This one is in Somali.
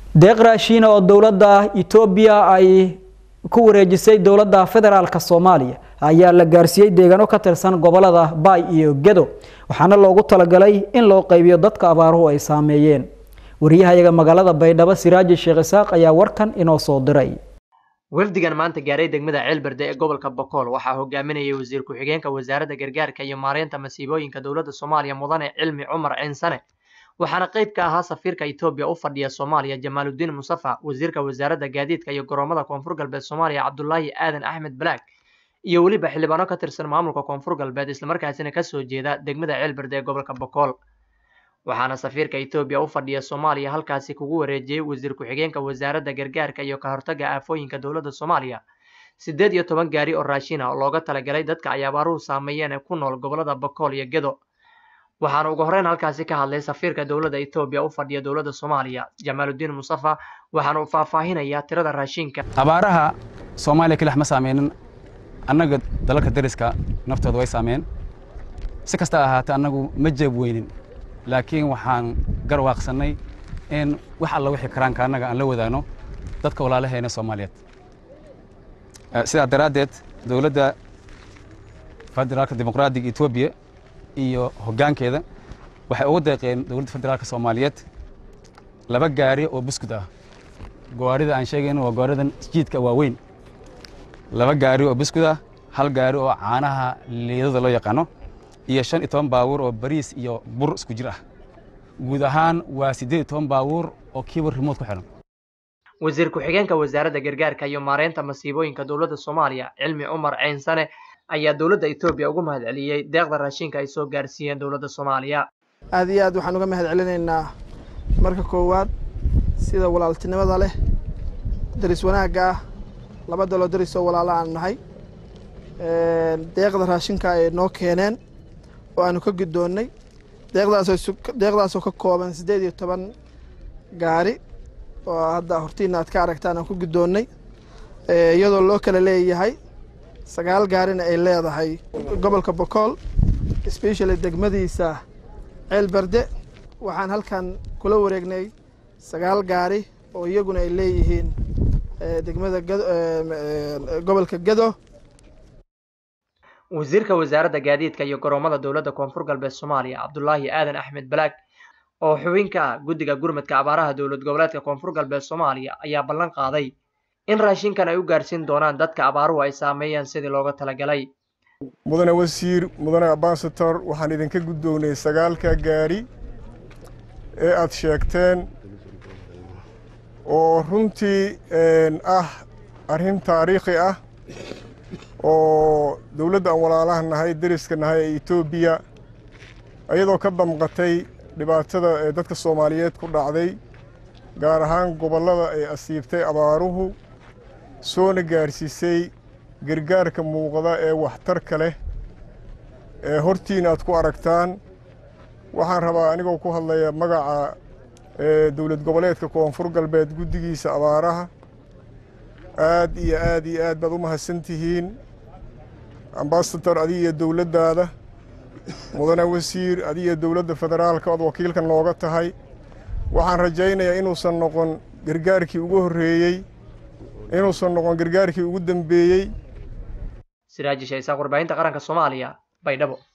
deeq raashiina oo dowladda etoobiya ay ku wareejisay dowladda federaalka soomaaliya ayaa la gaarsiiyey deegaano ka tirsan gobolada baay iyo gedo waxaana loogu talagalay in loo qaybiyo dadka abaaruhu ay saameeyeen wariyahayaga magaalada baydhabo siraaji sheekh isaaq ayaa warkan inoo soo diray wafdigan maanta gaaray degmada ceelberde ee gobolka bokool waxaa hogaaminayay wasiir ku-xigeenka wasaaradda gargaarka iyo maareynta masiibooyinka dowladda soomaaliya mudane cilmi cumar cinsane waxaana qayb ka ahaa safiirka etoobiya u fadhiya soomaaliya jamaaludiin musafa wasiirka wasaaradda gaadiidka iyo garoomada koonfur galbeed soomaaliya cabdulaahi aadan axmed balaag iyo weliba xildhibaano ka tirsan maamulka koonfur galbeed islamarkaasina kasoo jeeda degmada ceelberde ee gobolka bokool waxaana safiirka etoobiya u fadhiya soomaaliya halkaasi kugu wareejiyey wasiir ku-xigeenka wasaaradda gargaarka iyo ka hortagga aafooyinka dowladda soomaaliya siddeed iyo toban gaari oo raashin ah oo looga talagalay dadka ay abaaruhu saameeyeen ee ku nool gobolada bokool iyo gedo waxaana ugu horreyn halkaasi ka hadlay safiirka dowladda etoobiya u fadhiya dowladda soomaaliya jamaaludiin musafa waxaana uu faahfaahinayaa tirada raashinka abaaraha soomaaliya kelix ma saameynin annaga dalalka dariska naftooda way saameen si kasta ahaatee annagu ma jeeb weynin laakiin waxaan garwaaqsannay in wax alla wixii karaanka annaga aan la wadaagno dadka walaalaheena soomaaliyeed sidaa daraaddeed dowladda federaalka dimuqraadiga etoobiya iyo hoggaankeeda waxay ugu deeqeen dowladda federaalka soomaaliyeed laba gaari oo buskud ah gawaarida aan sheegayno waa gawaaridan jiidka waaweyn laba gaari oo buskud ah hal gaari oo caanaha liidada loo yaqaano iyo shan iyo toban baabuur oo bariis iyo bur isku jir ah guud ahaan waa siddeed iyo toban baabuur oo kiiba rimood ku xihan wasiir ku-xigeenka wasaaradda gargaarka iyo maareynta masiibooyinka dowladda soomaaliya cilmi cumar ceynsane ayaa dowladda etoobiya ugu mahad celiyey deeqda raashinka ay soo gaarsiiyeen dowladda soomaaliya aad iyo aad waxaan uga mahad celinaynaa marka koowaad sida walaaltinimada leh daris wanaagga ah laba daloo daris oo walaalo aan nahay deeqda raashinka ay noo keeneen oo aanu ka guddoonnay deeqdaasoo ka kooban siddeed iyo toban gaari oo hadda hortiina aad ka aragtaan aan ku guddoonnay iyadoo loo kala leeyahay sagaal gaarina ay leedahay gobolka bokool specially degmadiisa ceel berde waxaan halkan kula wareegnay sagaal gaari oo iyaguna ay leeyihiin degmada gobolka gedo wasiirka wasaaradda gaadiidka iyo garoomada dowladda koonfur galbeed soomaaliya cabdulaahi aadan axmed balaag oo xubin ka ah guddiga gurmadka abaaraha dowlad goboleedka koonfur galbeed soomaaliya ayaa ballan qaaday in raashinkan ay u gaarsiin doonaan dadka abaaruhu ay saameeyeen sidii looga talagalay mudane wasiir mudane ambasator waxaan idinka guddoonnay sagaalka gaari ee aad sheegteen oo runtii ah arrin taariikhi ah oo dowladda aan walaalaha nahay deriska nahay ee etoobiya iyadoo ka damqatay dhibaatada ee dadka soomaaliyeed ku dhacday gaar ahaan gobollada ay asiibtay abaaruhu soona gaarsiisay gargaarka muuqda ee waxtarka leh ee hortiina aad ku aragtaan waxaan rabaa anigoo ku hadlaya magaca dowlad goboleedka koonfur galbeed guddigiisa abaaraha aad iyo aad iyo aad baad u mahadsan tihiin ambasador adiga iyo dowladdaada mudane wasiir adiga iyo dowladda federaalka ood wakiilka nooga tahay waxaan rajaynayaa inuusan noqon gargaarkii ugu horreeyey inuusan noqon gargaarkii ugu dambeeyey siraaji shaysaaq warbaahinta qaranka soomaaliya baydhabo